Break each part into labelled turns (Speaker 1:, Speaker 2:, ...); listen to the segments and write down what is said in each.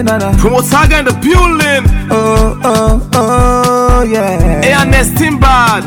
Speaker 1: na na.
Speaker 2: Promotaga in the building.
Speaker 1: Oh, oh, oh, yeah.
Speaker 2: ANS Timbad.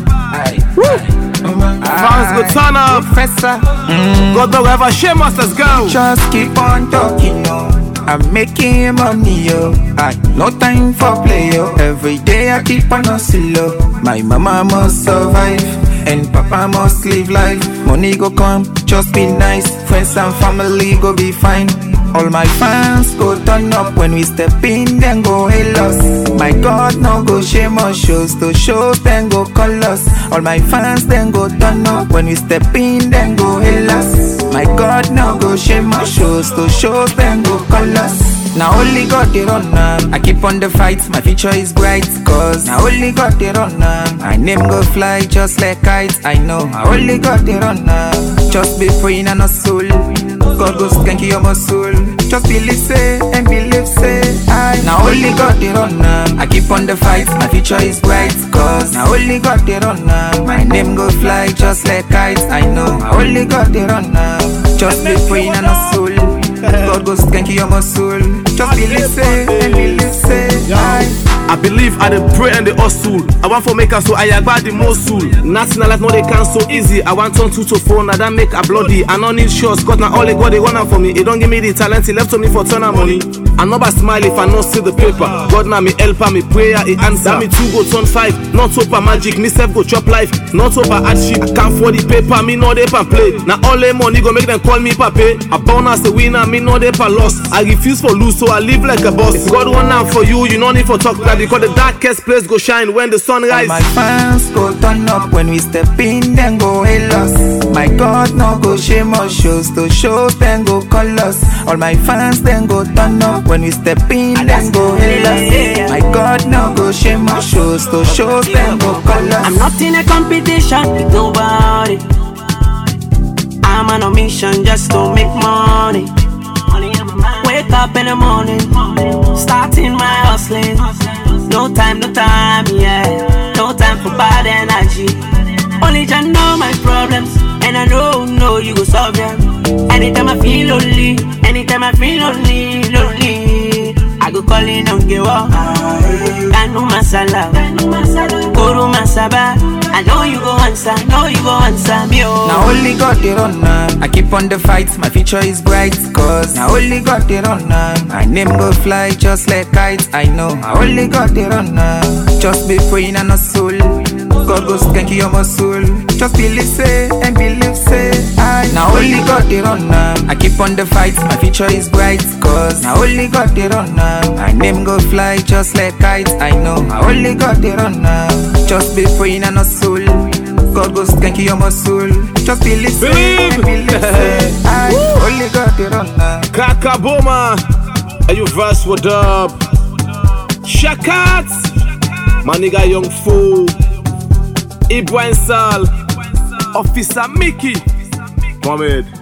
Speaker 2: Fans go turn up.
Speaker 1: Professor,
Speaker 2: God dog ever shame us, let's go.
Speaker 1: just keep on talking, yo. I'm making money, yo. I no time for play, yo. Every day I keep on hustle, yo. My mama must survive, and papa must live life. Money go come, just be nice. Friends and family go be fine. All my fans go turn up when we step in, then go hail us. My God, no go shame us. Shows to shows, then go call us. All my fans then go turn up when we step in, then go hail us. My God, no go shame us. Shows to shows, then go call us. Now only God they run am. I keep on the fight, my future is bright. Cause now only God they run am. My name go fly just like kites. I know. Now only God they run am. Just be praying and a soul. God go skank your muscle. Just believe say and believe say I. Now only God they run am. I keep on the fight, my future is bright. Cause now only God they run am. My name go fly just like kites. I know. Now only God they run am. Just be praying and a soul. God go skank your muscle. Just believe say and believe say I.
Speaker 2: I believe I dey pray and dey hustle. I want for make am so I agba the most soul. Nothing like no dey can so easy. I want turn two to four, now that make a bloody. I no need shots, cause now all they got they want am for me. It don't give me the talent, he left to me for turn am money. I never smile if I not see the paper. God now me helper, me prayer, he answer. me two go turn five, not over magic, me self go chop life. Not over hardship, I can't for the paper, me no dey pan play. Now all the money go make them call me pape. I born as a winner, me no dey pan loss. I refuse for lose, so I live like a boss. If God want am for you, you no need for talk that because the darkest place go shine when the sun
Speaker 1: All
Speaker 2: rise.
Speaker 1: my fans go turn up when we step in, then go hail us. My God, no go shame us. Shows to shows, then go call us. All my fans then go turn up when we step in, then go hail us. My God, no go shame us. Shows to shows, then go call us.
Speaker 3: I'm not in a competition with nobody. I'm on a mission just to make money. Wake up in the morning, starting my hustling. No time, no time, yeah. No time for bad energy. Only just know my problems, and I know, know you go solve them. Anytime I feel lonely, anytime I feel lonely, lonely, I go calling on Gewa. Kanu masala, Kuru masaba. I know you go answer, know you go answer me. Oh.
Speaker 1: Now only God they run am. I keep on the fight, my future is bright. Cause now only God they run am. My name go fly just like kites. I know. Now only God they run am. Just be praying and a soul. God go skank your muscle. Just believe say and believe say I. Now only God they run am. I keep on the fight, my future is bright. Cause now only God they run am. My name go fly just like kites. I know. Now only God they run am. Just be praying and a soul. God go skank your muscle. Just believe say
Speaker 2: Believe.
Speaker 1: and believe say I. Only God they run am.
Speaker 2: Kaka Boma, are you verse what up? Shakat, my nigga Young Fool, Ibrahim Sal, Officer Mickey, Mohamed.